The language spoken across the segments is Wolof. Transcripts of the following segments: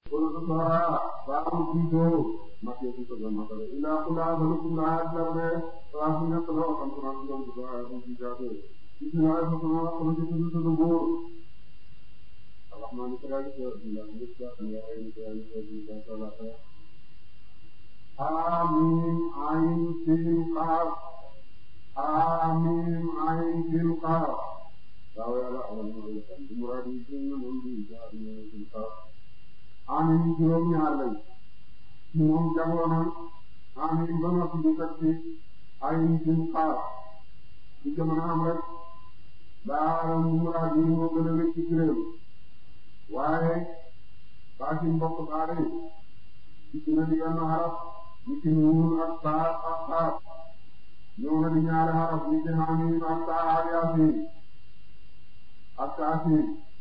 wala sa soora baaxul jiitoo makee ci sogal makale ilaa kulaa balukum laa jarne waa su nekk la xam ko naan doon ko ay xam ci jaate bismillah fa sama xam ci tudd tudd góor الرحمن كذلك إلا نسبة إلى غير ذلك إلا ثلاثة آمين عين سين قاف آمين عين سين قاف دعوة على أول مرة المراد يكون من بيجا من سين قاف آمين جوم يعلم موم جاونا آمين بنا في بكتي عين سين قاف في جمعنا أمرك دار المراد يكون من بيجا waaye baa ci mbokk baare yi ci na di yenn xaraf ñi ci ñuul ak saa ak saa ñëw na di ñaari xaraf ñi ci xamiim ak saa ak yaasiin ak taasiin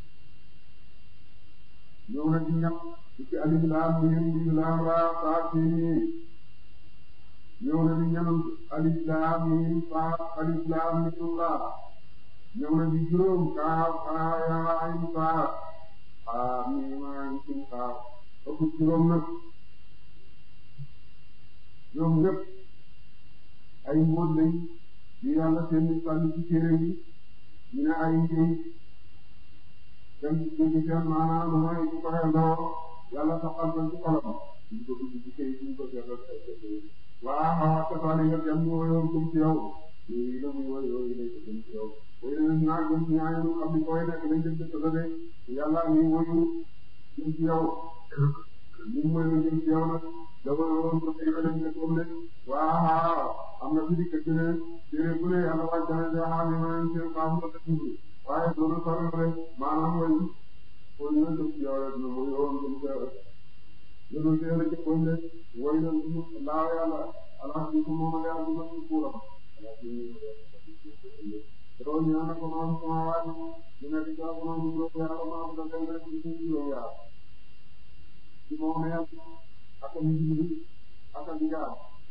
ñëw na di ñett ñi ci alif laam miim miim laam raa saa siin miim ñëw na di ñenant alif laam miim saa alif laam miim raa ñëw na di juróom kaaf haa yaa ayn saa ah mii maa ngi ciy xaar ëpp juróom nag ñoom ñëpp ay mbóot lañ yu yàlla seen sànni ci téere bi ñu ne ay njëy dem ci dégg seen maanaam lu mooy bu ko xeendoo yàlla saxal ko ci xolam ñu ko dugg ci kay ñu ko seetal waaw waaw casaani nga dem ñu woyoon gëm ci yow yooyu la muy woy yooyu lay ko gëm ci yow woy nañ naa gëm ci ñaañu xam ni koy nekk lañ dem ci de yàlla ngi woyu jëm ci yow ñu mooy jëm ci yow nag dafa woon ko tey lañ ne comme ne waaw am na fi di kër ne téere bu ne yàlla wàcc na de xam ne maa ngi seen faamu la tudd waaye loolu sori rek maanaam woy woy na jëm ci yow rek na mooy woon jëm ci yow rek loolu téere ci comme ne woy na ñu laaw yàlla ala ci ko moom ak yàlla ci kuuram ala ci loolu ñaan na ko moom sama waaj ñu nekk ci ak moom ñu ko yàlla moom da ngay nekk ci suñu juróom yaar ci moom ne ak ak njubli ak ak njaam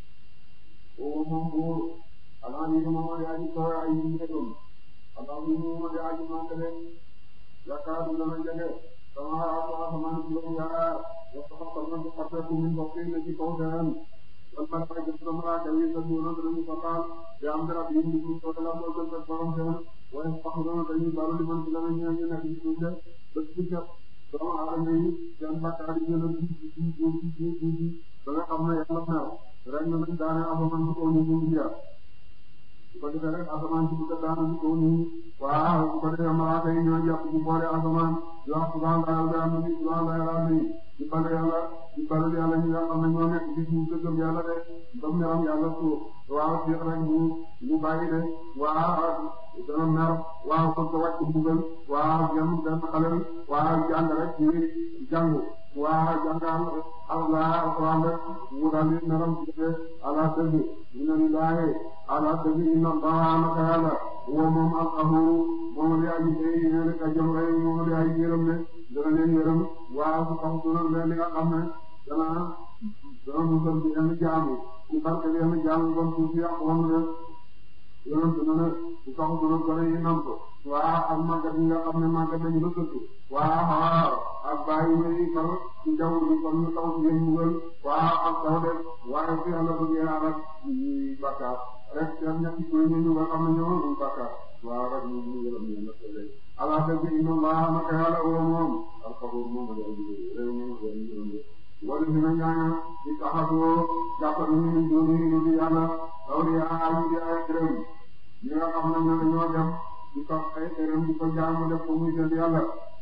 oo moom buur alaa ni moom yaa ji kaw ay ñu nekkoon alaa ni moom yaa ji màggale yaakaar dana jege sama ak asamaan juróom yaar wax ko xam na ko xatteeku min bokk na ci kaw seen wal malaaka jëf na malaaka yi sa ñu danañu fatal te am dara yi ñu ko la mo gën ak borom seen waaye sax na dañuy balu li man ci la ñu ñu nekk ci suuf de ba ci jëf doomu aadama yi seen bakkaar yi gën a ci ci ci ci ci ba nga xam ne yàlla mer rek na nañ daane asamaan ci kaw ñu ñu ya su ko defee rek asamaan ci bu ko daane ci kaw ñu waaw su ko defee malaaka yi ñoo jàpp ci boole asamaan yoo xam subhanallah bi am ni subhanallah ni di bal yàlla di bal yàlla ñi nga xam ne ñoo nekk ci suuf dëggam yàlla de ba meram yàlla suuf waaw ci rek ñu ñu bàyyi de waaw dana mer waaw ko ko wàcc mbugal waaw jëm benn xale waaw jàng rek ci jàngu waaw jàngal Allah alquran rek mu daal di meram ci de ala dëgg inna lillahi ala dëgg inna Allah naka yàlla woo moom alqahuru moom li aji day ne rek a jëm rek moom li aji yërëm ne dana leen yërëm waaw su xam su leen li nga xam ne dana dana musal ci yenn jaamu ci barke yenn jaamu bon suuf si yàq woon rek yonent na ne su sax dana gën a yi namp waaw ak màggat yi nga xam ne màggat dañu la tëdd waaw waaw ak bàyyi wéy far ci jaww ji kon ñu taw ci yéen mbugal waaw ak taw de waaye fi yàlla bëggee arak ñuy bakkaar rek seen ñetti koy ñu nga xam ne ñoo ñu bakkaar waaw rek ñu ñu yërëm ñu nak lay ala dëgg inna allah naka yàlla woo moom alxabuur moom la réew moom la yërëm wala dina ñaana di taxatoo jàpp nañu ñu doon ñu di yàlla awliyaa ñu di ay gërëm ñi nga xam ne ñoo dem di ko ay gërëm di ko jaamu def ko muy seen yàlla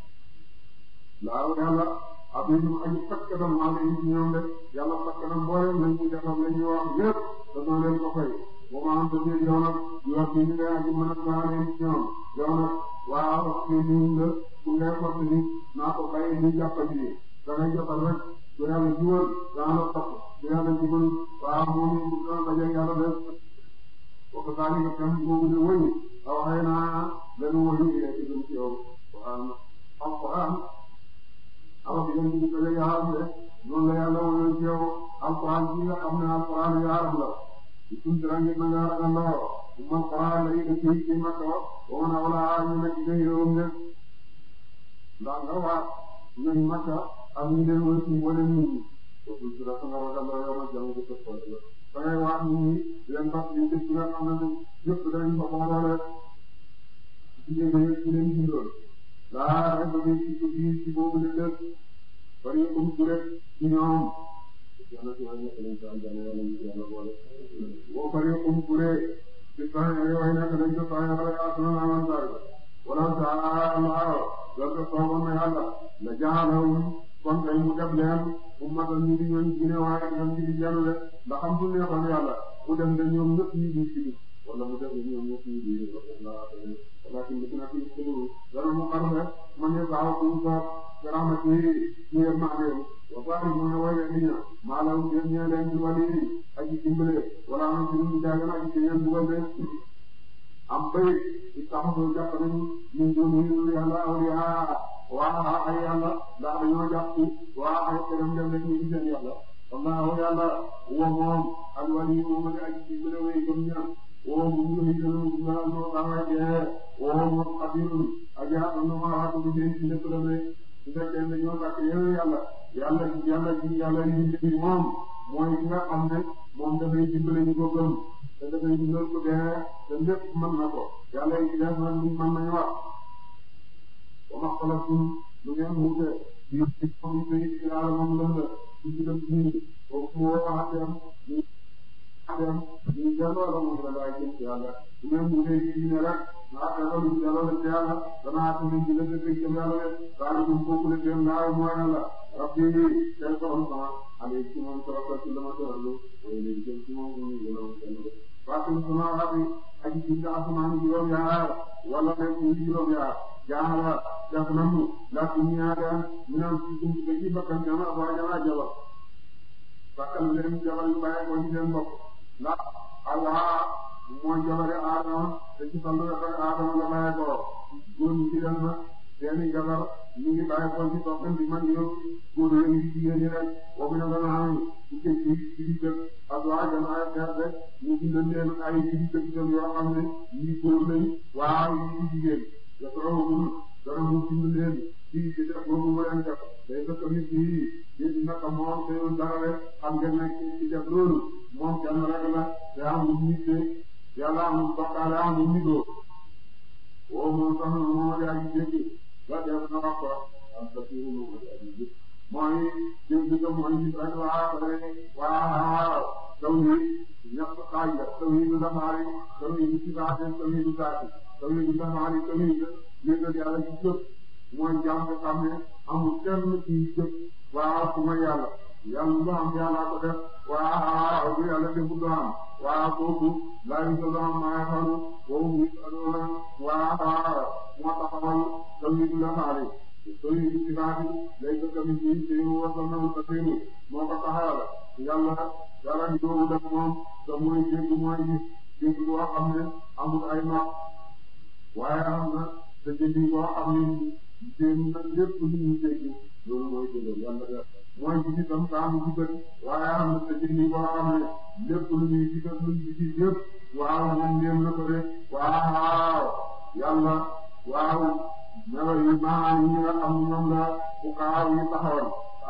laaw yàlla abinu aji fakkatam maa ngi ci ñoom de yàlla fakkatam mboolem lañ ci defam la ñuy wax yépp dañoo leen ko fay ba ma am tamit yow nag ñu wax ñu ne aji mën a gaale ci ñoom yow nag waaw ci ñu nga ku ngay fott ni naa ko bàyyi ñu jàppandi ni da ngay jotal rek bu yàlla jiwal dana la topp bu yàlla jiwal waaw moom bu dana daje yàlla def ko saani nga kam boobu de wëy aw xëy naa leen wëy ci gëm ci yow waaw alquran awa bi leen di daje yaaram de noonu la yàlla wëyoon ci yow alquran bi nga xam ne alquran yaaram la di tuntirange na nga ragandoo umma alquran la yi ci ci makka wa man awla ñu nekk ci réewum de ndax nga waat ñooñ makka ak ñu leen wër ci mboolem nit ñi kooku ci la nga ragal la yow ma jàng ko ko ko da ngay wax nit ñi leen fas yi dëkk nga xam ne yëpp dañ ko boole ci leen ci leen bindoon laa rek ba ci ci ci boobu la dëkk bari um ci rek ci ñoom yàlla ci wàññi lañ ko am jàmm yàlla ñu yàlla boole boo bari um ci rek ci saa yi way nekk dañ ko saa yi wala yaa sunu naa man saa wala saa Allah loolu ko sooboon na yàlla la jaalawum kon kay mu def leen ummatan ñu di ñooñ gine waaye ñoom ñu di jenn de ndax xam su neexoon yàlla mu dem de ñoom ñëpp ñu di ci wala mu def de ñoom ñëpp ñu di walakin bi na fi xulu dana mu xarfe man ne saaw ku ko rahmati ñu yem maaneem wa bari mu ne way ni ña maalaw ngeen ñee leen di wali aji dimbale wala am ci ñu jaagal aji ci ngeen dugal de am bay ittaxasu jàpp nañu min dunihi yàlla awliya waa ay yàlla ndax dañoo jàpp waa ay këram dem rek ñu seen yàlla wallahu yàlla wa moom al wali moom ak aji ci bële way gëm ña woo mu ngi lay gën a gën a tawee dee woo moom xabirun ak yaa am na maa waatu bi seen ci lépp dem rek su fekkee ne ñoo sàkk yeneen yàlla yàlla yàlla ji yàlla yi yi moom mooy ki nga xam ne moom dafay dimbale ñu ko gëm te dafay dundal ko dee te lépp mën na ko yàlla yi ci def na mën nañu wax wa ma xalaqtum lu ngeen wuute ci ci comme ni ci yàlla moom lan la ci ci dem ci foofu mu woo atem ñu atem ñu delloo la moom la laay jëm ci yàlla lu ngeen wuute ci diine rek naa delloo lu delloo la ci yàlla danaa atum ñu la dëkk jëm yàlla de daal ñu foofu la dem laa mooy yàlla rabbi tey borom sama ale ci moom toroxal ci la ma toroxlu waaye léegi jëm ci moom ñu ngi woon kenn de faatum sama rabbi aji ci asamaan juróom yaar wala rek ñu juróom yaar jaara def nañu laaj bi ñu ñaareel ñu naan ci suñu bëgg yi bakkan jama waa jama jabar bakkan leen jabar yu bàyyi ko ci seen bopp ndax Allah mooy jabari Adama te ci fallu rek Adama la bàyyi ko góor ñi ci dem na seeni jabar ñu ngi bàyyi ko ci toppam bi man yow góor yi ngi jigéen ñi rek boobu na dana xam ci ci ci ci di dëkk ak waa jama ay xeet rek ñu bindal leen ay ci di dëkk itam yoo xam ne ñii góor lañ waaw ñii jigéen yasrawhum dara mu bind leen ci ci def boobu mu leen def day fekk nit ñi di naka moom te yoon dara rek xam ngeen ne ci def loolu moom kenn rek la te amul nit te yàlla amul bokkaale amul nidoo woo moom sax moom di aji dégg la def na wax ko am sa fi moom di aji dégg mooy dégg ga mooy nit rek waa rek waa taw yi ñett xaaj la taw yi du dafaari taw yi du sifaate taw yi du saati taw yi du dafaari taw yi du yëgal yàlla ci jëf mooy jaam nga xam ne amul kenn ci jëf waaw ku ma yàlla yàlla lu am yàlla ko def waaw bu yàlla defu du am waaw kooku laa yu solo am maa xalu boobu mu adoona waaw moo taxawal taw yi du dafaari taw yi du sifaati lay ko tamit yi te mu wasal na sa téemu moo ko taxawal yàlla yàlla ñu doomu def moom te mooy dégg mooy gis dégg boo xam ne amul ay nopp waaye am na te dégg boo xam ne seen na lépp lu ñu dégg loolu mooy dégg yàlla def mooy gis itam saa mu gis waaye am na te dégg boo xam ne lépp lu ñuy gis lu ñu gis yëpp waaw moom ñeem na ko de waaw yàlla waaw melo yi maanaam yi nga xam ne ñoom la bu kaaw yi taxawal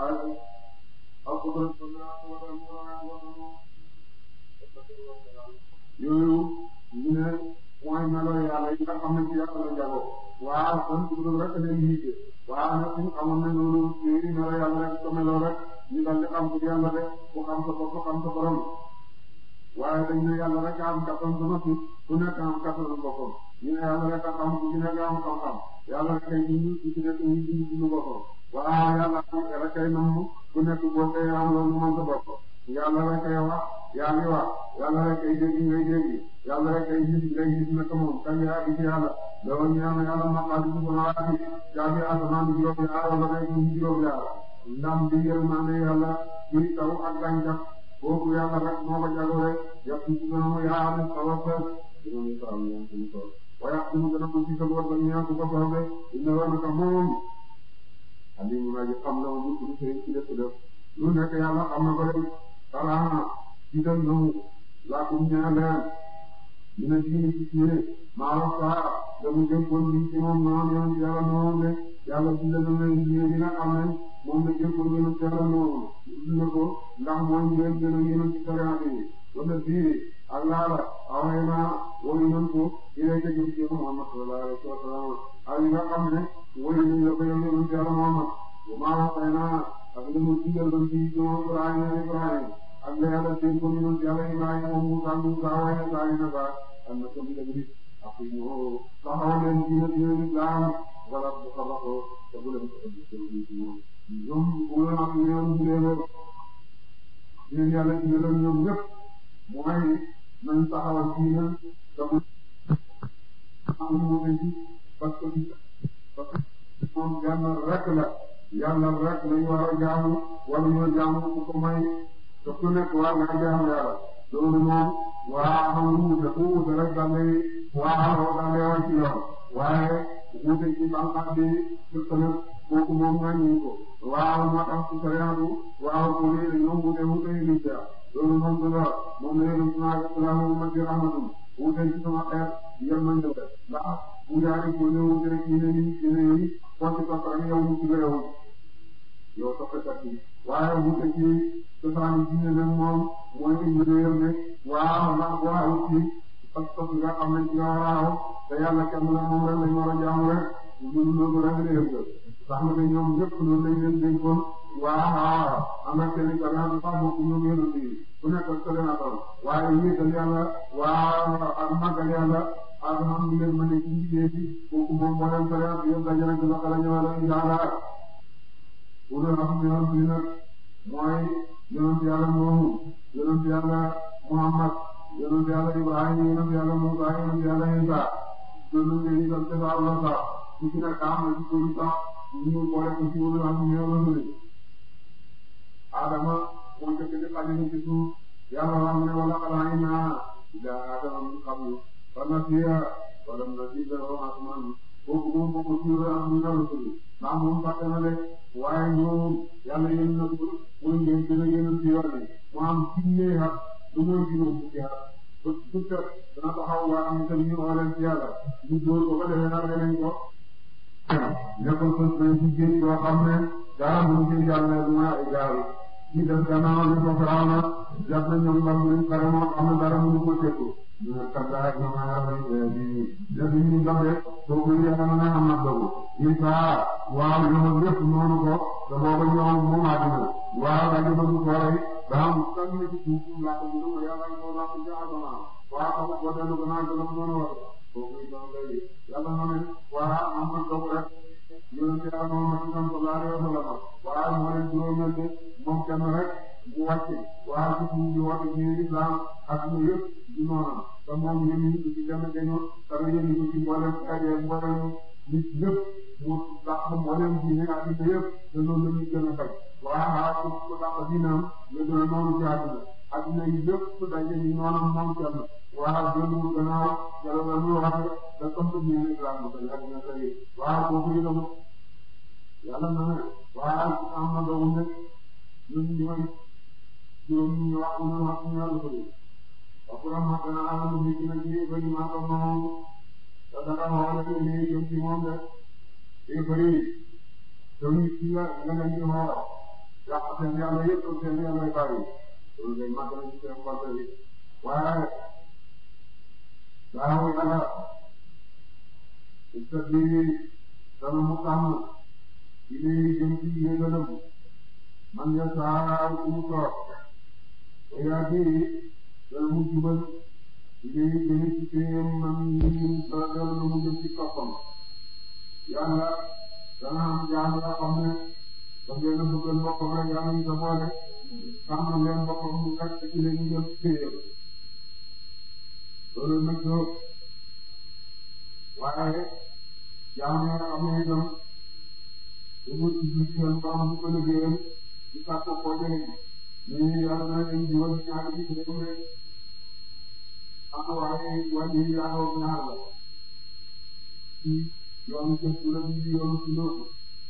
yooyu ñu ne mooy melo yàlla yi nga xam ne ci yàlla la jago waaw kon dugub rek leen yiite waaw nag suñu xamoon ne loolu yooyu melo yàlla rek ko melo rek ñu dal di xam ko yàlla rek ku xam sa bopp xam sa borom waaye dañ ne yàlla rek a am kattan sama suuf ku nekk am kattan boppam ñu ne yàlla rek a xam ku ci nekk am xam-xam yàlla rek ay dund ku ci nekk ñu dund dund boppam waaw yàlla rek ay namm ku nekk boo koy am loolu mën sa bopp yàlla rek ay wax yaa ngi wax yàlla rek ay dégg ngay dégg yàlla rek ay gis ngay gis naka moom kañ yaa gis yàlla loolu ñu am yàlla maqaadi ci samawaati caabi asamaan bi juróom yaar wala rek ñu juróom yaar ndam bi yërmande yàlla ci taw ak gàncax kooku yàlla rek moo ko jagoo rek yàpp ci sama yaa am solo fes juróom yi faam ñaan suñu tool waaye ak mu gën a ko ci sa bopp ñaan ku ko soxle inna wa naka moom alimu naa ji xam na mu bu sey ci def def lu nekk yàlla xam na ko rek salaama ci dem na mu laakum ñaan leen dina diini ci diine maa saa damu jëm bon bi ci moom noonu yoon yàlla noonu de yàlla ci la doon leen diine bi nga xam ne moom la jël ko gën a teeral noonu dina ko ndax mooy ngeen gën a yéen ci sariyaate yi wala fii ak laala away naa woyu nañ ko ilay ka jëm ci Muhammad sallallahu alayhi wa sallam ak yi nga xam ne woyu nañ la ko yow yonent yàlla Muhammad bu maa waxee naa ak li mu digal doon ci ñoom Ibrahima Ibrahima ak la yàlla seen ko yonent yàlla Ibrahima moom Musa Musa waaye saa yi naka am na ko bi dëgg ak ñoo taxaw leen diine diine islam wala bu xabaxoo te bu leen ko indi seen ci ñoom ñoom bu leen ak ñoom bu leen diine yàlla ci leen ñoom ñëpp mooy nañ taxawal diine te bu am mu ci parce que parce que moom yàlla rek la yàlla rek lañ war a jaamu wala ñoo jaamu ku ko may te ku nekk war nga jaamu yàlla loolu moom waa xam lu wute ku wute rek da ngay waa xam da ngay wax ci yoon waaye wute ci bànqaat bi fekk na kooku moom nga ñu ko waaw moo tax ci sariyaatu waaw ko lii dañoo wute wute yi li ca loolu moom du la moom la yéen a ngi salaamu ummati rahmatum wute ci sama xeet yërmande la ndax bu jaari ko ne wute rek ñu ne nii ñu ne nii foo ci topp rek yow mu ci yow yow toppatoo ci waaye wute ci cosaan diine nag moom mooy indi réew mi waaw ndax boo xamul ci pas-pas nga xam ne ci nga war a te yàlla kenn la moom rek lañ war a jaamu rek ñun loolu rek la yëngu sax na ne ñoom ñëpp loolu lañ leen dénkoon waaw am na seen i gàllankoor sax bokku ñoom yéen a ngi ku nekk ak sa gàllankoor waaye wéetal yàlla waaw ak màggal yàlla ak xam nga leen mën a ci liggéey bi kooku moom moo leen soriwaat yëpp daje nañ ko ba xale ñëwaat ak incha allah pour nga xam ne yoon bi nag mooy yonent yàlla moomu yonent yàlla Muhammad yonent yàlla Ibrahima yonent yàlla Musa yonent yàlla Isa loolu la ñuy def ca la sax ku ci nekk am na ci ko sax ñu boole ko ci wàllu am ñëw la ñu Adama moo njëkk di xajal ci suuf yàlla wax ne wala xalaat naa ila Adama min qablu fa nasiya wala nazid lahu asman kooku moom bokk ci am ñu la tudd ndax moom fàtte na de waaye ñoom yàlla yéen na ko muy ngeen gën a yéen ci yoon bi mu am junne at lu muy juróom fukki at ba fukki at dana taxaw waa am itam ñu oo leen ci yàlla ñu dóor ko ba defee nag danañ ko nekkul sos nañ ci géej yoo xam ne dara mënu ci jàll du ma ay gaal ci def gannaaw li ko faraaw na jàpp na ñoom mbam luñ pare moo xam ne dara mënu ko tekku ñu ne kaddaay ñoom ay rabbi bi def ñu dabe kooku yàlla na am na dogu Isa waaw ñoom lépp noonu ko te booba ñoom moom àddina waaw dañu bëgg ko rey daa am kan ne ci suuf laa ko ñu yàlla ko laa ko ja adama waaw xam ko dellu ko naan dana ko mën a wax kooku itam lay yàlla na ne waaw am na dogu rek yonente yàlla moom ma tam sallallahu alayhi wa sallam waaw moo leen juróomeel de moom kenn rek mu wàcce waaw ci suuf di woote ci islam ak ñu yëpp di noonu te moom yéen ñi ci kenn dañu te yéen ñi ci mboolem xajee mboolem nit ñëpp mu dàq mboolem diine ak diine yëpp te loolu la ñuy gën a fay waaw ku ku dàq diinam nga gën a noonu ci àdduna àdduna yi yëpp daje ni noonam moom kenn waaw jëndul gannaaw yàlla na lu wax da tontu diine islam ba tey àdduna tey waaw kooku itam yàlla na ne waaw am na doomu nekk ñun ñooy juróom ñu wax ñu wax ñu yàlla ko Akuram makana alamu hiki na kiri bari maka moom sadaka xoole ni jëm ci moom de te bari doon ci la la nga ñu xool yàq seen yàlla yëpp seen yàlla bari loolu day màgg na ci seen xol bi waaye daaw yàlla istadbiri dana mu tànn ci lay jëm ci yéegalam man ya saa ku mu toog yaa dana mu jubal liggéey jëme ci téyam man ñi dana dellu mu jëm ci toppam yàlla dana am jaam yoo xam ne daf leen a bëggal boppam rek yàlla ñu sa boole sàmm leen boppam mu fekk ci leen ñu jëm ci téyam loolu nag doo waaye jaam yoo xam ne itam dañu ci biir seen borom bu ko liggéeyal di sàkk ko jëriñ mais yàlla na leen jubal ñaari bi ci dem rek am waaye wàññi yaakaar ñaar la ci yoonu gëstu la bi yoonu ci loolu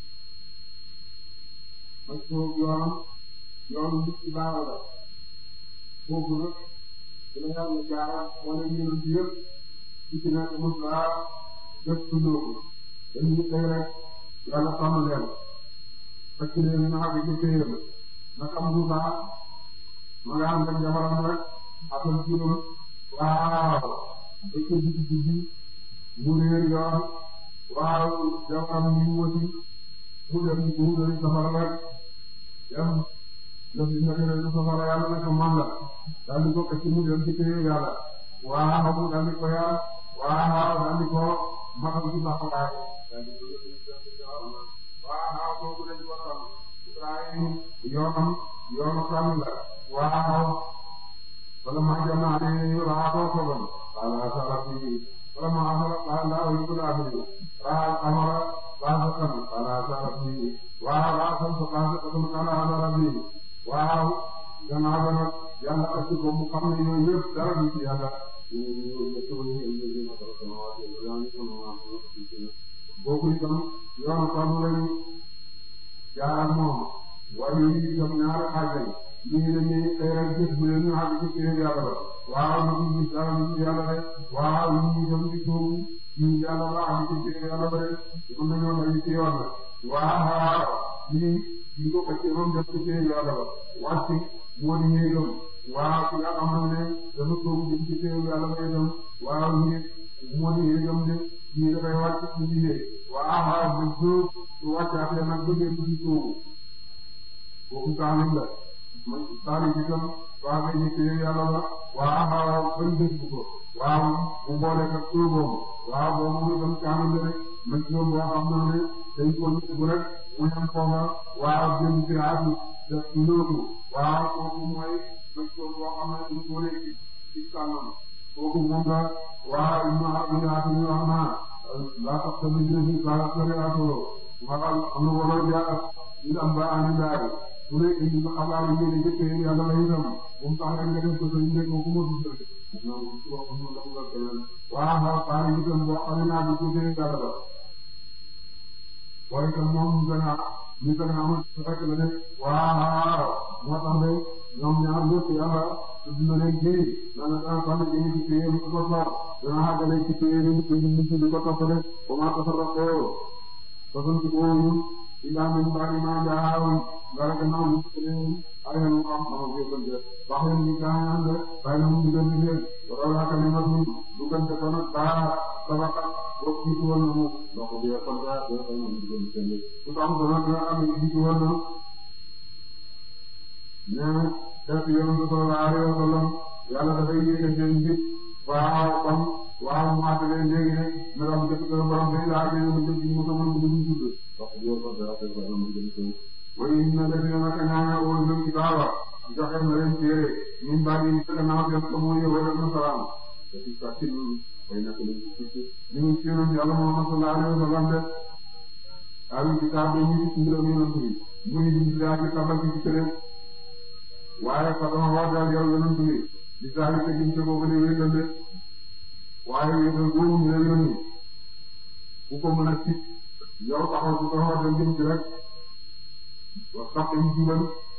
parce que yoon yoonu nit ci baax la foofu nag dina yàlla jaara wala ñeneen ci yëpp ci ci nekk mos laa gëstu loolu dañuy tey rek yàlla sàmm leen fekk leen ñu àgg ci téyam naka Musa ma nga am rek jabaram rek atal juróom waaw dëkk bi ci guddi mu réer yoon waaw jabaram ñu wëti mu dem mu dem safara rek dem def li nga xam ne safara yàlla ne ko man la daal di ko këcc mu dem ci téye yàlla waaw mu daal di ko yar waaw daal di ko matal ci baaxawaay daal di ko waaw kooku dañ ko xam Ibrahim yoonam yoonu kan la waaw wala ma jama ne raa ko sogon wala sarafi wala ma amara qala wa yukul abdi raa amara qala kan wala sarafi waaw raa san so qala kan qala sarafi waaw gannaaw ba nag yàlla ak ko mu xam ne yooyu yëpp dara du ci yàlla boobu itam yoonu kan lañu jaar moom waaye yi itam ñaari xaaj lañ ñii dañuy xëy rek gis bu leen ñu àgg ci téere yàlla ba waaw ñu ngi gis dara ñu yàlla rek waaw ñu itam di tuub ñu yàlla ba àgg ci téere yàlla ba rek mën nañoo lay ci yoon la waaw ñii ñu ko fekkee moom def ci téere yàlla ba wàcc moo di ñuy gëm waaw ki nga xam ne dafa tuub jëm ci téere yàlla ba itam waaw ñii moo di ñuy gëm de ñii dafay wàcc ci liggéey waaw waaw ba jóg su wàccaatee nag bëggee ci tuubu kooku taalim la man taalim bi tam waa ngay ñu téye yàlla la waaw waaw bañ dégg ko waaw mu boole ak tuuboom waaw boobu mu tam taalim la rek man ci boo xam ne dañ ko bu rek mu ñam foofa waaw jëm ci aatu def ci lóotu waaw kooku mooy man ci boo xam ne dañ ko nekk ci kànnam kooku moom la waaw ñu ñu aatu ñu wax naa laa tax tamit ñu ngi saa sori aatoo waaw am na wala jaar ñu am ba ànd daal su dee indi ba xabaar yi ngeen di jëkkee yàlla la itam bu mu tax rek nga def ko sa yëngu ko ku ma dugg rek. waaw waaw xaar yi itam boo xam ne naa di ko jëlee yàlla ba. waaye itam moom ñu gën a ñu gën a amal rek la ne waaw moo tax de ñoom ñaar ñëpp yàlla dina leen ji dana dana tànn ji ci téye mu ko soxla dana xàggale ci téye ñu ci ñu ci di ko toppale ba maa tafarraqoo fasanti ko ñu ila min ba'di ma ja'ahum dara gannaaw ñu ci leen ay ñu xam xam ko ko def wax leen ñu gañaan de bay na mu digal ci leen wala la kalimatu du kan te kono ba sabaka ko ci woon na mu donc bi ko da do ko ñu digal ci leen ku tam do na am ci ci woon na ne def yoon do sallallahu alayhi wa sallam yàlla dafay yéege seen nit waaw kon waaw mu àtte leen léegi ne na am jëf ko borom day laa jëf mu jëf mu ko mën mu ñu tudd wax yow ko da ko da mu jëf ko way na def na ka ñaana wol ñu ci baawa joxe na leen téere ñun ba ñu ko na def ko mooy wala na salaam te ci ka ci way na ko ñu ñu ci ñu yàlla Muhammad sallallahu alayhi wa sallam de ay kitaab ñu ci ñu ñu ñu muy di daa ci tabal ci tere waaye fa dama wax daal yow yonent bi di saa yi tegin te boobu ne wéetal de waaye wéetal boobu ñu leen yónni ku ko mën a ci yow taxaw ci taxaw dem jëm ci rek wax sax dañu jubal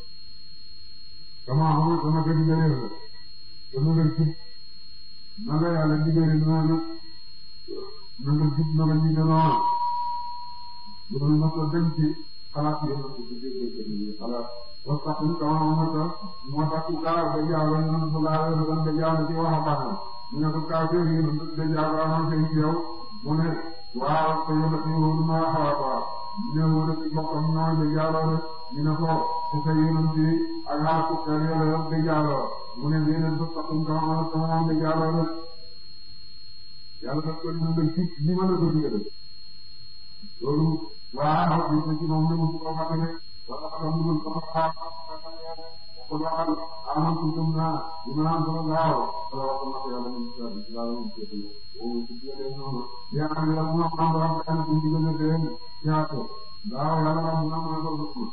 sama xamul sama kër gi gëneel la te nu nga jub na nga yàlla digale noonu na nga jub na nga ñige noonu loolu mos a dem ci xalaat yéen a ko dégg xalaat wax sax ñu kaw ma ko moo tax ku kaa ba jaaro ñu ne sallallahu alayhi wa sallam ba jaaro ci wax a baax ñu ne ko kaa fee yi ba jaaro amoon seen ci yow mu ne waaw te yow dafa ñëw ma xawaat waaw ñu ne wala ci bokkam ñoo ba jaaro rek ñu ne ko te sa yéenam ci ak xaar ku kër yàlla ba jaaro mu ne leen ba sax ñu kaw ma ko moom ba jaaro rek yàlla daf ko ñu nga ci li ma la ko digale loolu waaw ñu ci moom ne mu ko fàttali wala xam nga ko xaar ko waxal aman kuntum na bima anzalallahu wala ko na yàlla ñu ci yàlla ñu ci o ci yàlla noonu ya am yàlla mu am borom kan ci digëne teen ñaato daaw yàlla mu am na ko ko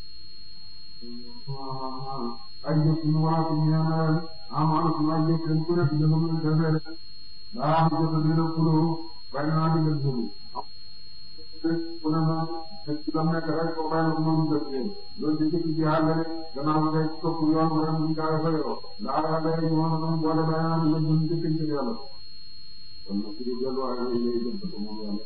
ay jëf ñu wala ko ñu ñaan amal ko ay jëf ñu ko rek ñu ñu defee daa am jëf dina ko bay na di gën jëf ku ne na ci la nekk rek ko bay na ko moom def leen loolu ci ci xaal rek gannaaw nga day topp yoon wala mu gaay fa yow daa yàlla yi mo na mo boole bay na ñu ñu ci ci yàlla kon nag ci dellu ay lay lay jëm ko moom yàlla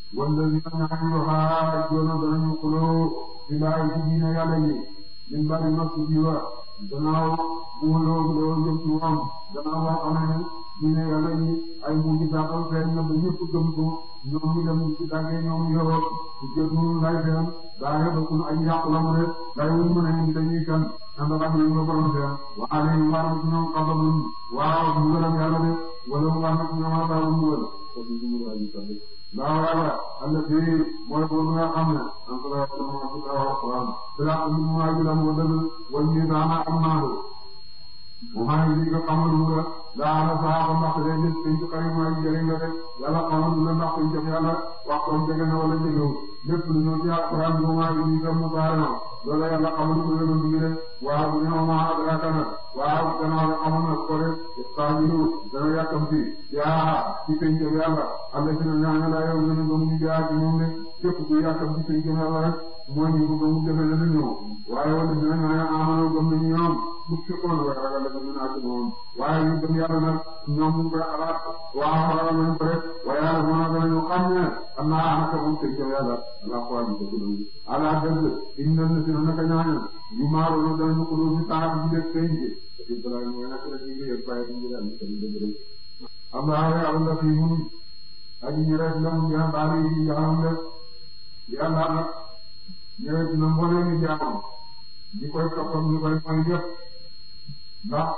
wala li nga ñaan ñu xaar doona danañu xuloo ci laay ci diine yàlla yi min bari nos ci jiwa gannaaw bu xuloo xuloo jëm ci moom gannaaw boo xam ne diine yàlla yi ay mujj saatal feeñ na ba ñëpp gëm ko ñoom ñu dem ci dàggee ñoom yoroo ci jot ñu lay seen daa yëpp suñu ay yàqu la mu de lay wuñ mën a indi dañuy kan ànd ak ñu nga borom seen waa léegi war na ci ñoom xabalun waaw mbugalam yàlla de wala mu war na ci ñoom xabaru mbugal ko di ñu la ñu sabbe daa yàlla alla fi mooy ko nga xam ne an ko la ko mo ci taw alquran bila ko mu ma ji la mo dal wal ni daana am naa do mu ma yi nga xamal mu la daa la saaba ndax de nit ci xarit ma yi jëriñ la de yàlla xamal mu la ndax ci jëm yàlla wax ko jege na wala jegewul lépp lu ñëw ci alquran bu ma yi nga mu baarama loolu yàlla xamal ko yoonu bi de waaw bu ñu ma adraka na waaw gannaaw xamal na ko de istajilu dana yàkkamti yaa ci penc yàlla alla ci na ñaan la yow ñu gëm ñu jaar ci moom de képp ku yàkkamti penc yàlla rek mooy ñu ko gëm defe na ñëw waaye wala dina ñaan amano gëm nañu ñoom bu fekkoon way ragal la ñu naa ci moom waaye ñu gëm yàlla nag ñoom ñu koy xalaat waaw ragal nañ ko rek waaye yàlla moo na danañu xam ne am naa naka moom penc yàlla ala ko ñu ko gëm ala dëgg inna na si naka ñaan yu maaro no danañu ko ci taam ji def penc ci dara mooy nak la ci yëg baye ñu dal ci dëgg rek Allah ya Allah fi mun aji ñu rek la mu ñaan baali yi jaam la yàlla nag ñëwee dina mboole ni jaam ñi koy toppam ñu koy mooy yëpp ndax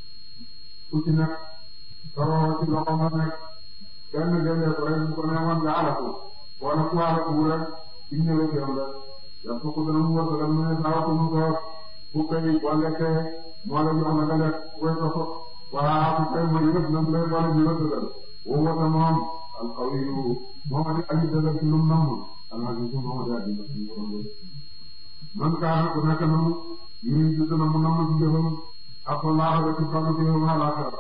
ku ci nekk soroo ci loxo nga nekk kenn génnee ko rek bu ko neexoon nga alaku wala ku alaku rek ci ñëwee yoon la yàlla ko dana mu wër dana mu ne saa ko mu ko bu koy boo lekkee moo la jox la nga lekk ku koy topp waa ku koy mooy yëpp nam lay boole di wër dëggal woo wata moom alqawiyu moom adi aji dëggal ci lum namm alhadisu moom adi aji dëggal ci lum namm man kaana ku nekk nam yuri di dana mu namm ci jëfam ak laaxa la ci fàgg ci yow alaxira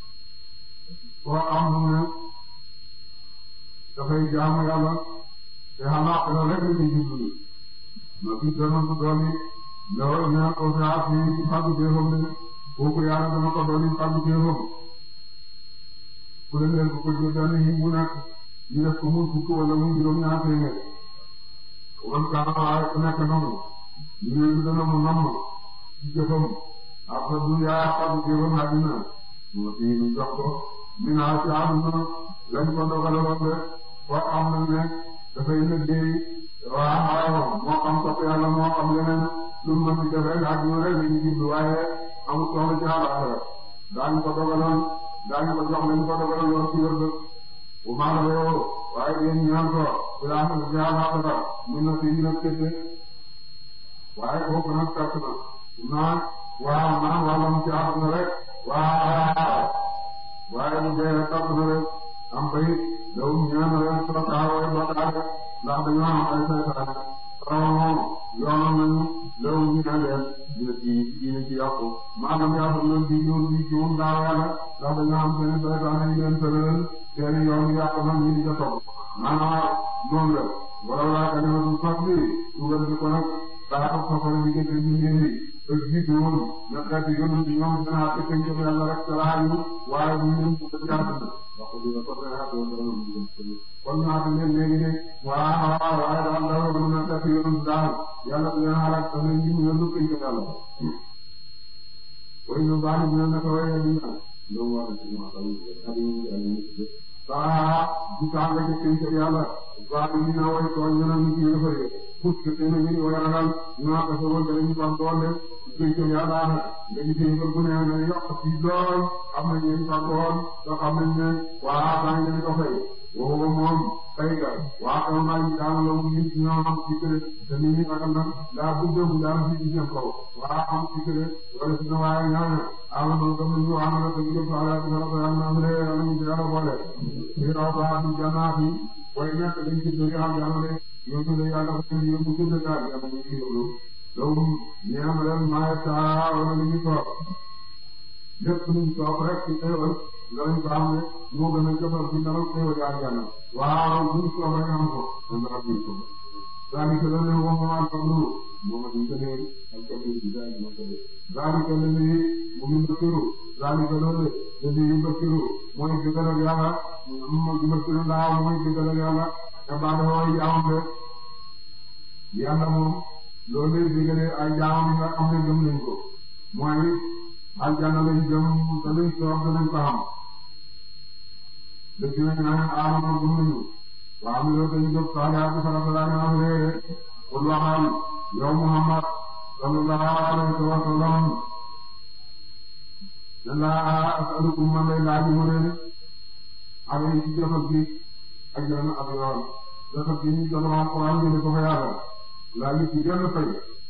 koo xam ne dafay jaamu yàlla te alaxira rek la ci jublu ma fi dana ko dooni loolu ñaan ko saa fi ci fàgg jëfam de kooku yàlla dana ko dooni fàgg jëfam ku leen leen ko ko jël benn yi mu nekk ñu def ko muy fukk wala muy juróom ñaar téeméer wan kaana waaye ku nekk noonu ñu dana mu namm ci jëfam ak sa dunyaa fàgg jëfam àddina moo fi ñu jox ko minaa ci àdduna lañ ko dogaloon de foo xam nañ ne dafay liggéey waaw moo xam topp yàlla moo xam leneen lu mu mën di def rek àdduna rek la ñu jublu waaye amul soxla ci àllaaxira daañu ko dogaloon daañu ko jox lañ ko dogaloon ci wér bu maa la waaye yéen ñaan ko bilaa xam ci àllaaxira mun na fi ñu nag kese waaye kooku nag perte na naan waaw naan wàllam ci àdduna rek waaw waaye bu dee perte na rek am bay daw ñaan leen sotaawoy bakaare ndax dañoo am ay saytaane rawoon yoonam nañu law ñu ne leen dina ci dina ci yàqu maanaam yàqu leen di ñëw di ci woon daaw yàlla ndax dañoo am seen saytaane yi leen tëral seen yoon yàqu na ñu di ca topp maanaam noonu la wala laa ka ñëw du sos bi dugal ci ko nag daa ko sofale bi gëj ñu ngeen di te jiitu woon na xeeti yoonu ci ñoom dinaa fekk ñu yàlla rek ca laayu waaye bu ñu ko ci àdduna wax dëgg ko rek kon naa fi leen léegi de waaw waaye daal daal mën na fekk yoonu daal yàlla du leen xalaat da leen jiw yoonu ko ci yàlla way ñu baal ñu ne ko way ñu na do war ci ma taw ak ñu yàlla ñu saa du tàng ci ci ci yàlla baal ñu na way ko ñu na ñu ci yëfare pus ke te ñu way ragal ñu na ko so wala ñu ba doole ci ci yàlla nga ci ci ko ne na yokk ci dool am na ñu fa dool do xam ne waa ba ñu ko fay wo moom fay ga waa ko ma ñu daan la ñu ci ñoo am ci kër te ni ñu akam nag daa budde bu daan ci ci seen kaw waa am ci kër wala ci waaye ñaan ala mo ko ñu am na ko ñu ko ala ko ko am na le ala ñu dara boole ci raw ba ci janaati way nekk dañ ci do am yàlla de yo ñu le yàlla ko ñu ñu ko da ya ñu ci lu loolu ñaan leen ma ta wala ñu ko lépp luñ toog rek ci xéewal nga lañ ko am ne moo gën a jëfal ci dara xéewal yaa jàll waaw luñ toog rek am ko man dara duñ ko ذلك الذي هو ما الفضل محمد كبير الكبير بذلك ما كبير ذلك الذي ومن بكر ذلك الذي يبكر mooy digal ak yàlla mu dimbali laa mooy digal ak yàlla te baadoo yi jaamam de yàlla moom loolu lay digale ay jaamam yi nga xam ne gëm nañ ko mooy aljanna lañ jëm te luñ soog danañ ko xam dëgg la ñu naan aamanu gëm nañu waaw mi loolu dañu jóg saalihaati farata daa ñu am réere qul waxal yow Muhammad sallallahu alayhi wa sallam laa asalukum man lay laaj mu leen amee ci jëfal gi ak yenn ak yoon jëfal gi ñu doon wax Alxuraan jëlee ko fa yàlla laaj ci genn fay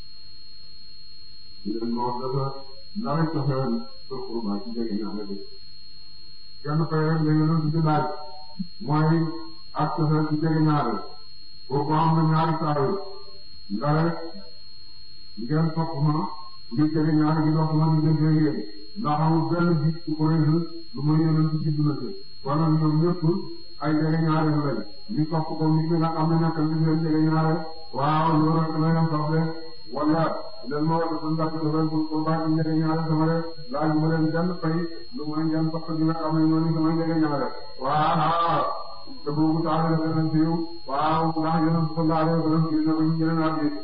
leen moo dafa ndare cofeel sa xurba ci jege ñaare bi genn fay rek la yonent bi laaj mooy ak cofeel ci jege ñaare kooku am na ñaari saa yi ndare ngeen topp ma ngir jege ñaare gi dox ma diggante yéen ndax amul benn gis ci Quraysh lu muy yonent ci juddu na ci kon nag ñoom ñëpp ay jege ñaare lañ ñu topp ko nit ñi nga xam ne nekk nañ leen jege ñaare waaw loolu rek la leen topp de wala leen ma wata sun ndax dafay pour pour baa ci jege ñaare sama de laaj mu leen benn fay lu muy ngeen topp gi nga xam ne ñoo ni sama jege ñaare waaw te boobu taale la gën a siiw waaw ndax yonent sallallahu alayhi wa sallam gis na ko ñu jëlee naa gis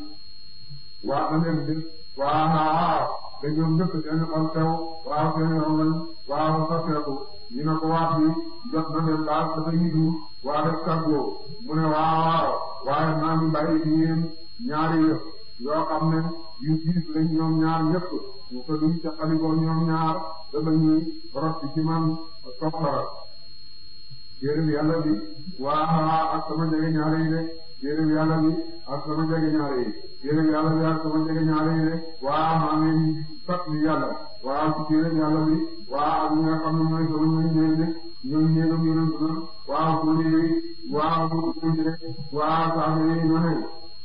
waa am leen gis waaw te ñoom ñëpp seen xol teew waaw seen rongañ waaw soppeeku ñu ne ko waat bi jot na leen daal dafa yidu waa def kàggoo mu ne waaw waaye maa ngi bàyyi ci yéen ñaari yëf yoo xam ne yu diis lañ ñoom ñaar ñëpp ñu ko duñ ca xalikoo ñoom ñaar dafa ñuy rot ci man soxla téere bi yàlla bi waa ak sama jege ñaare yi de téere bi yàlla bi ak sama jege ñaare yi téere bi yàlla bi ak sama jege ñaare yi de waa maa ngi sat ni yàlla waa ci téere bi yàlla bi waa ak ñi nga xam ne mooy sama ñooy ñëw de ñooy ñëwam yonent na waa suuli yi waa suuli de waa saako yi ñoo ne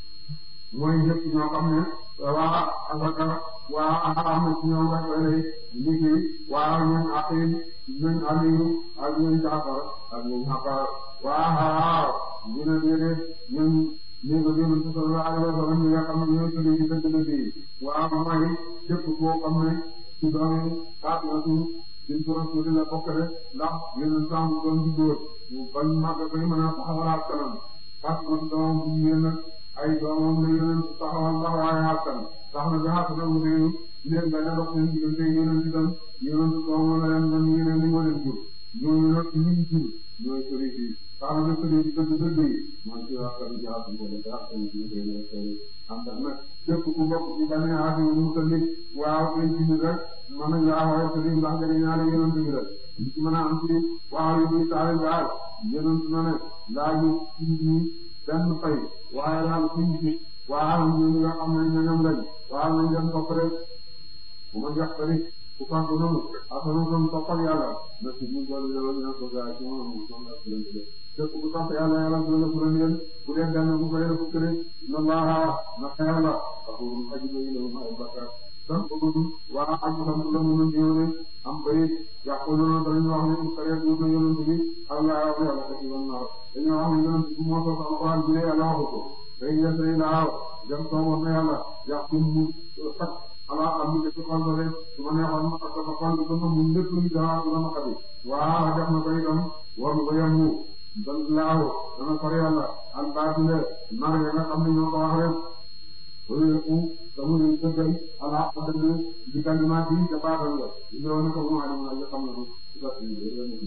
mooy ñëpp ñoo xam ne waa asaka waa am na ci ñoom rek lay liggéey waa ñun aqil ñun aliyu ak ñun jaafar ak ñun xabaar waaw ñu ne déedéet ñun ñu ko yonent sallallahu alayhi wa sallam ñi nga xam ne ñooy sëriñ yi dëgg dëgg yi waaw mooy képp koo xam ne ci doomi Faatimatu bintu Rasuul la bokk rek ndax yonent sam doon di góor bañ màgg koy mën a taxawalaat kanam Faatimatu doomam bu jigéen nag ay doomam la yonent taxawal taxawaay askan tax na jaxase na mu réew leen bañ a dox seen diggante yonent itam yonent doomam la leen man ñeneen ni moo leen jur ñooñu nag ci ñun jur ñooy sëriñ yi tax na sëriñ yi dëgg dëgg yi man ci wax kan jaxase ko de jaxase ñu ñu koy nekk am tax nag képp ku bokk ci bane aasi mu sëriñ waaw koy ci ñu rek mën nañ laa waxee sëriñ ndax jëriñ ñaari yonent bi rek ñu ci mën a am ci waaw yu muy taale baal yonent na ne laaju ci ñi benn fay waaye daal suñ ci waaw ñooñu nga xam ne ñoom lañ waaw nañ leen topp rek bu ma jox tamit ku fàgg noonu asanu doon toppal yàlla na ci ñu boole yow ñu ko gaa ci moom moom la ko leen képp ku topp yàlla yàlla dina la fural yéen bu dee benn bu ko leen fukk rek na laa na xeer la waxul aji ba ilaw ma ay bakkaar dan ko gudd waa ak sant la mu ñu ñëwee am bayit yaquluna dañu wax ne kare du ko yonent bi Allah ya yàlla ko ci won naa dañu wax ne yonent bi moo sos alquran bi yàlla waxu ko day yesay laaw dem sooboon na yàlla yàqum mu sax ala am ni ci xol rek su ma neexoon ma ko xol bi ko mu lépp lu daa la ma xadi waa def na ko itam war mu yamu dan laaw dana sori yàlla al baatile nar ya nga xam ne ñoo ko wax rek wala yëpp damu ñu dëggal ala dëgg di kalimaat yi ca baatal la ñoo ne ko mu alim na xam na ci ba ci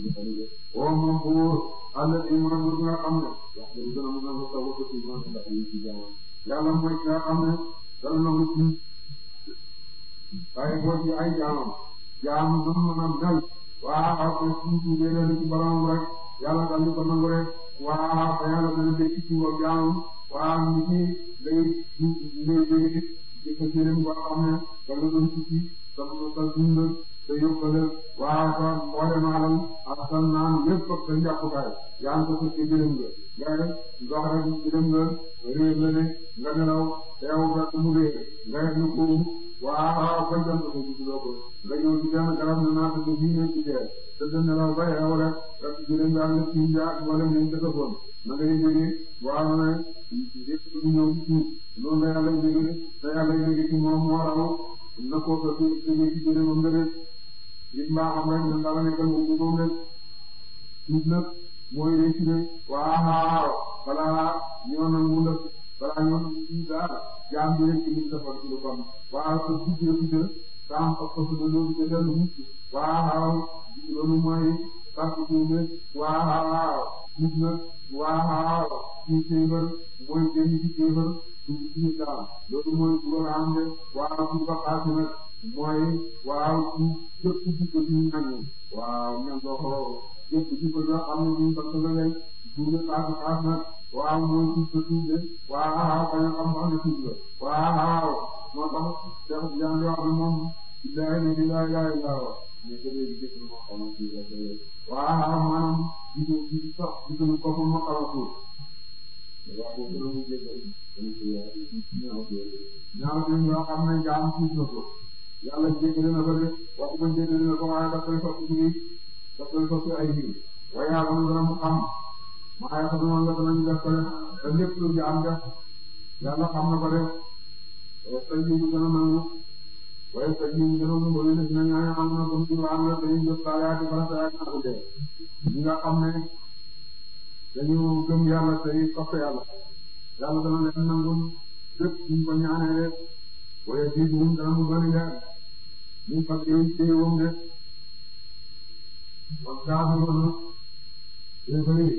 o moom buur àll yi mu ne nga xam ne wax dëgg dana mën a ko taw ko ci man ndax yi ci jaam yàlla mooy ki nga xam ne dana na ci waaye boo ci ay jaamam jaam du mën a mel waa ak ci ci déedéet ci borom rek yàlla dal di ko nangu rek waa te yàlla dana dégg ci wa jaamam waa nit ñi day day day di ko jëlee boo xam ne dana doon tukki dana doon dund te yóbbale waa sa mboolem alam ak sa naan lépp ak sa njàppukaay yaa ngi ko fekk jëlee nga nga dox rek jëlee nga réer la ne nga nelaw teew fekk mu réer nga def lu ko waaw bañ doon ko gis loo ko nga ñëw ci benn garab ne naa ko bii ne ci teel te de nelaw ba yeew rek rek jëlee nga nga ci njaag wala ngeen defagoon na ngay jógee waaw ne yëpp du ñëw ci suuf loolu la yàlla jógee te yàlla jógee ci moom moo raw na ko ko ci jógee ci jëlee moom nga def nit mbaa xam rek ñun dara nekkal moom moom rek nit nag mooy réussir waaw balaa ñoo nangu la balaa ñoo nangu ci daal jaam bi rek ñu defal ci lu kon waaw ko duggee duggee saam ak ko suñu loolu ca dellu mucc waaw loolu mooy sarku tuube waaw nit na waaw ci kéefër mooy génn ci kéefër dugg ci islam loolu mooy dugal am de waaw ci baqaatu nag mooy waaw ci jëpp ci ko ci ñañu waaw ñan doo ko jëpp ci ko yoo xam ne ñu sant la leen duube xaatu xaas nag waaw mooy tuub sa tuube waaw bañ a xam xam ne tuub la waaw moo tax Cheikh Diagne wax ne moom billahi ne billahi la ilaha mais que léegi gis nga moo xamal fii la waaw maanaam gisu gisu sax gisuñu ko fa moo xamal tuub waaw boobu dana mu jéggal ñaaw ñaaw yoo xam ne jaam tuub na ko yàlla jéggale na ko de waxuma jéggale na ko waaye daf koy soppi ci daf koy soppi ay biir waaye yàlla mu dana mu xam maa yàlla noonu la danañ def ko def te lépp lu jaam def yàlla xam na ko def tey jii ñu gën a nangu waaye tey jii ñu gën a nangu wala dina ñaan am na comme ci waan la dañuy jot saa yaati farata yaati na ko dee ñi nga xam ne dañu gëm yàlla tey topp yàlla yàlla dana leen nangul lépp ñu ko ñaanee rek waaye bii moom dana mu bëri leer ñu fas yéene téye woon de kon gaafu loolu day bëri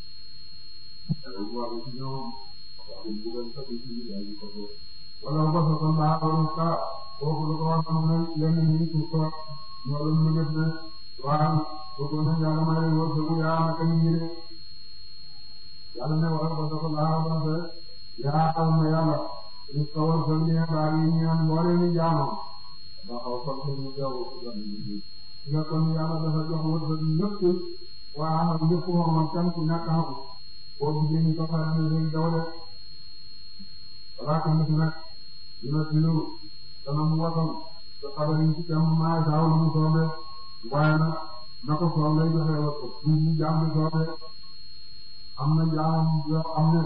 dañu war a ci ñoom wax dëgg bu leen fekk ci biir ay ko wala ba sa kon laa doon ka kooku lu ko wax xam ne lenn ñi pour ko ñoo leen ñu def ne waaw kooku ne yàlla may leen wërsëgu yaa naka ñu ñëre yàlla ne wala ba sa kon laa doon fe yaa xam ne yàlla ñu ko wërsëg ñe baa yi ñaan mboole ni jaamo ba xaw kon ko ñu jaw ko gan ñu nga kon yàlla dafa jox wërsëg lépp waaw lépp moom kan ku ñàkk xam boo gisee ñu ko faral di leen daw de balaa ko mos nag dina tilu dana mu wasal te xabar yi ci kam maa saaw lu mu soobee waaye nag na ko soob lay joxe wërsëg ñu ñu jaam bi soobee am na jaam yoo xam ne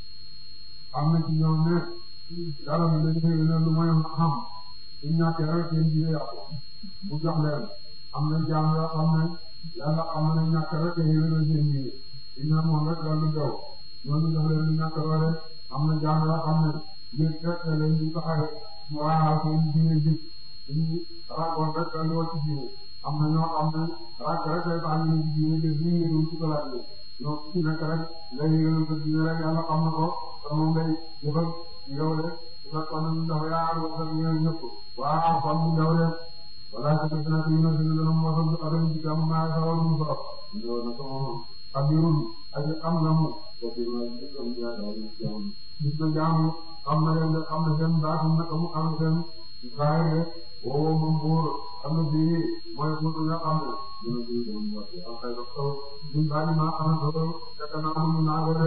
am na ci ñoom ne dara mu leen xëy na lu may xam su ñàkkee rek seen jiwe yàqu mu jox leen am na jaam yoo xam ne yàlla xam na ñàkk rek xëy na seen jiwe dina moom rek daal di daw ñooñu jox leen lu ñàkk doole am na jaam yoo xam ne yéen fekk na leen ñu taxawee waaw seen jiwe ji ñu ragoon rek daal di wàcc jiwe am na ñoo xam ne rag rek day tax ñu jiwe de ñu ngi doon sukalaat bi ñoo ci nekk rek ngay yëngal sa jiwe rek yàlla xam na ko te moom day jëfal yow de su fekkoon ne dafa yaar wala ñoom ñëpp waaw kon mu ñëw de wala sa def na ñu ne dina dana mosal ci xaram ci jàmm naa sa wala mu soxla ñëw na ko moom xabirun aji xam na mu ko fi ma ci am jaay jàmm gis na jàmm xam na leen de xam na seen baax na ko mu xam seen zaahir de woo moom buur xam na fii mooy buur nga xam ne dina fi dem wàcce ak xëy na taw ñun daal di maa xam ne ko fekk naa mu naa ko de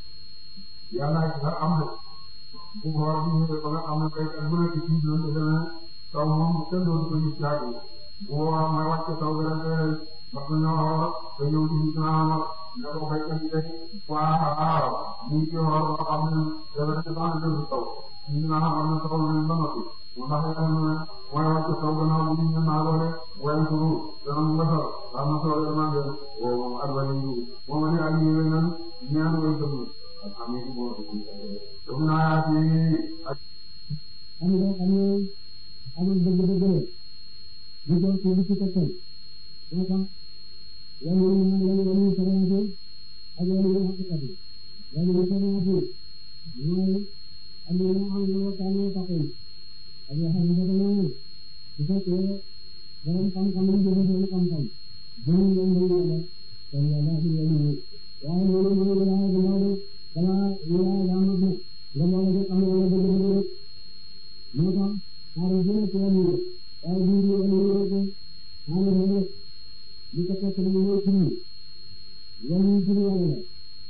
yàlla ci sax am na bu ko war a ñëwee ba nga xam ne kay bu nekk ci biir defe naa taw moom kenn dootu ko gis caag bu boobaa mooy wàcce taw bi rek ndax dañoo xool te ñëw ci gis naa ne ko béykat yi rek waaw ñu ngi ci xool ba xam ne dafa nekk sax ne dëgg taw ñu naan xam ne taw nañ ba noppi ndax yàlla na mooy wàcce taw gannaaw bi ñu naa ko rek waaye turu dana mu ngasal am na solo vraiment de woo moom ak wàllu jiw moom la ñu ànd ñu leen ñaan way dëgg alhamdulilah moo dëgg naa ci ak. xam nga xam nga amul dëgg-dëgg la ñu doon ci li ci tekkee moo tax yàlla ñu naan yàlla yàlla ñu soxlaate ak yàlla ñu xaqiqat yi yàlla ñu soxlaate mooy am na ñoo xam ne ñoo tànnee taxaw ak yoo xam ne dafa ñëw su fekkee borom xam-xam lañ jëfe seen xam-xam jënd leen leen yàlla kon yàlla ak yàlla ñu waaye loolu mooy wilaaya bu ndaw de balaa wilaaya daa mat nag nga boole ko xam ne wala dëgg-dëgg rek moo tax xaaral bi nekk wàllu yëpp waaye bii di wàllu yëpp xaaral bi rek li ko fekk nag mooy tur yi wàllu tur yàlla la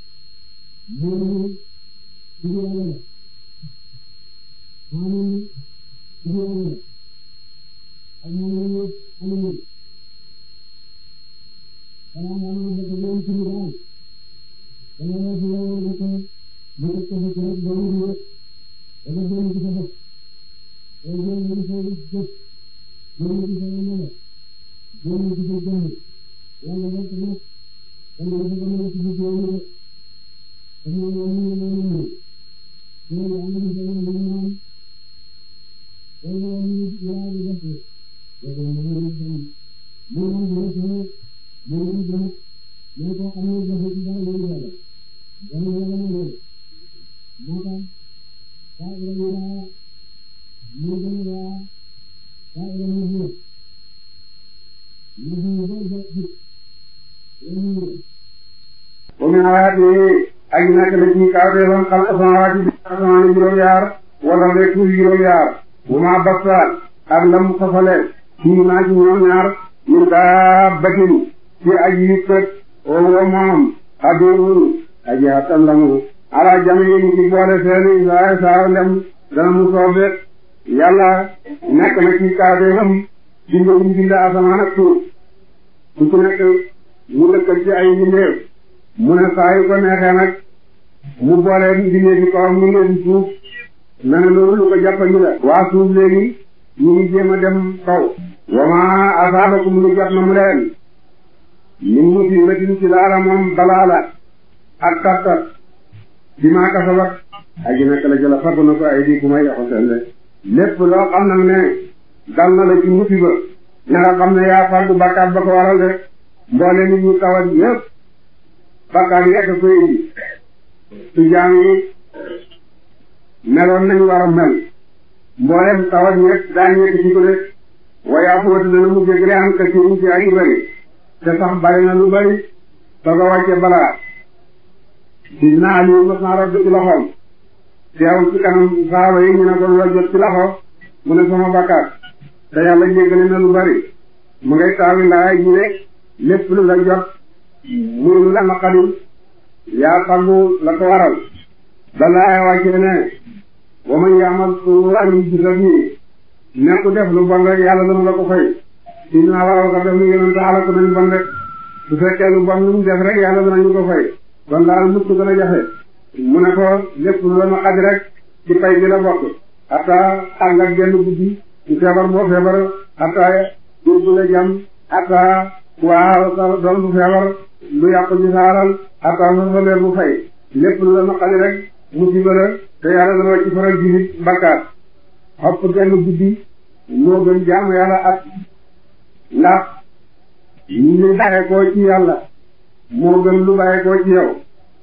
mooy tur yàlla la xaaral tur yàlla la ak moom la ñu amee balaa nga mën a fekk ñoom tur daal dana la fi yow nga ko nga ko ko fekk rek ba mu yëpp dana doon ci sa bopp loolu mooy li nga jëf loolu ci sa yàlla loolu ci sa jëmm yàlla rek nag dana la fa mën a ci biir yow rek dañu ومن آياته ak nekk na ci kawteefam xalqa samaawaati bi asamaan juróom-yaar wala rek suuf juróom-yaar bu ma bastaal ak lam safale fii maa ci ñoom ñaar min daabbatin ci aji yëkkat oo wo moom xadirun aji hattan lamu ala jamiin ci boole seeni saa saa ndem dana mu soobe yàlla nekk na ci kawteefam bind yi bind asamaan ak suuf ku ci nekk mu dëkkal ci ay mbindeef mu ne saa yu ko neexee nag mu boole mbindee ci kawam mbindee ci suuf na ne loolu lu ko jàppandi la waa suuf léegi ñu ngi jéem a dem kaw wama asaabakum lu jot na mu leen min musibatin ci laala moom balaa la ak tartar bi maa kasabat aji nekk la jëla fagg na ko ay di ku may yoxo seen de lépp loo xam nag ne dal na la ci musiba ña nga xam ne yaa faggu bakkaat ba ko waral de mboole nit ñu tawat yëpp bakkaat yi rekk koy indi su jaam yi meloon nañu war a mel mboolem tawat yi rek daañu nekk ci ko de waaye afuwatu dana mu jéggale am ka ci ci ay bëri te sax bari na lu bëri soog a wàcce balaa si naa lii mos naa rodd ci loxoom teew ci kanam saaba yi ñu ne ko la jot ci loxo mu ne sama bakkaat te yàlla jéggale na lu bëri mu ngay taawi ndaay ji ne lépp lu la jot muy lu la naqari yaa faggu la ko waral balaa wàcce ne wa man yaamal suu'an yujza bihi ne ku def lu bon rek yàlla dana la ko fay si naa waral ko def lu yonent xala ko nañ bon rek su fekkee lu bon lu mu def rek yàlla danañu ko fay kon daal mucc gën a jafe mu ne ko lépp lu la naqari rek ci pay bi la bokk hatta ànd ak genn guddi ci feebar boo feebar hatta jur bu la jam hatta waaw sa doom bu feebar lu yàqu ci saaral hatta sa sa leer bu fay lépp lu la naqari rek musiba la te yàlla dana wàcc faral jilit bakkaat xopp genn guddi moo gën jaamu yàlla ak ndax lu bàyyee koo ci yàlla moo gën lu bàyyee koo ci yow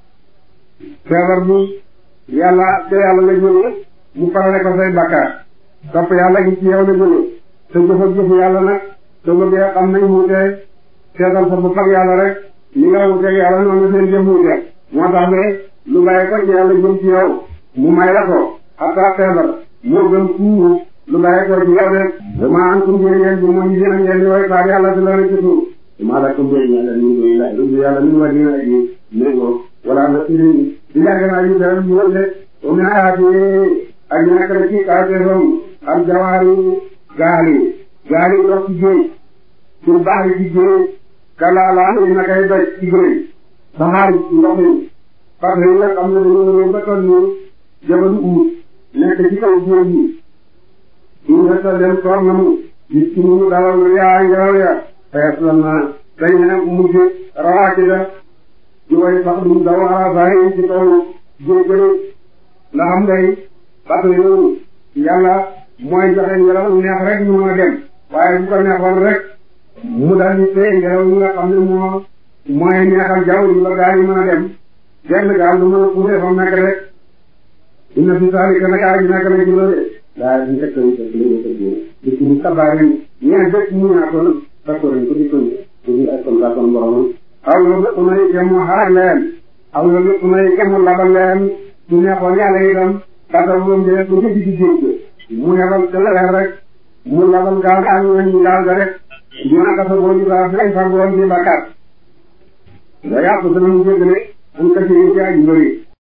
feebar bu yàlla te yàlla la jóge mu farale ko say bakkaat topp yàlla gi ci yow la jóge te jëf ak jëf yàlla nag te bëggee xam nañ wuutee seetal sa bopp ak yàlla rek li nga wuuteeg yàlla noonu seen jëf wuutee moo tax ne lu bàyyee ko ci yàlla jëm ci yow mu may la ko xataa feebar moo gën fuuru lu bàyyee ko ci yow de dama an kum jëri yéen bi mooy yéen a ngeen di way faar yàlla di la rek ci suuf dama la kum jëri yàlla ñu ngi lay rubbi yàlla ñu wa dina ji méngoo wala na siri di yàgg naa ñu dara ñu wël de o min ayaati ak ñu nekk na ci kawteefam ak jawaari gaali gaali dox ci géej pour baax ci géej kalaalaa yi na kay doj ci géej saxaar ndox mi parce que yi nga xam ne dañoo ñëw ba toll nii jabalu uut nekk ci kaw géej gi ñu resta leen soor na mu gis ci ñu dalal yaa ngelaw ya fees la na dañ ne mujj rawaati da di way sax duñ daw arasaay ci kaw géej gëne ndax xam ngay parce que yow yàlla mooy joxe ngelaw neex rek ñu mën a dem waaye bu ko neexoon rek mu dal di tee ngelaw yi nga xam ne moo mooy neexal jaww ji ba gaa yi mën a dem genn gaal du mën a puudee fa mu nekk rek inna fi zaalika nag aji nekk na ci loolu daa di fekk ñu fekk ñu fekk ñu di ci di kabaare ñeen fekk ñu naa ko d'accord ko di ko ko di ay kon kon borom aw yo lépp nay kemu xaar leen aw yo lépp nay kemu labal leen su neexoon yàlla itam kata moom de bu jëdi di géej mu nebal te la leen rek mu labal gaal ga ñu ñu gaal ga rek dina ka sa boo ñu gaa fay fa goon di bakkaat da yàqu dana mu jégale an ka ci ci aji bëri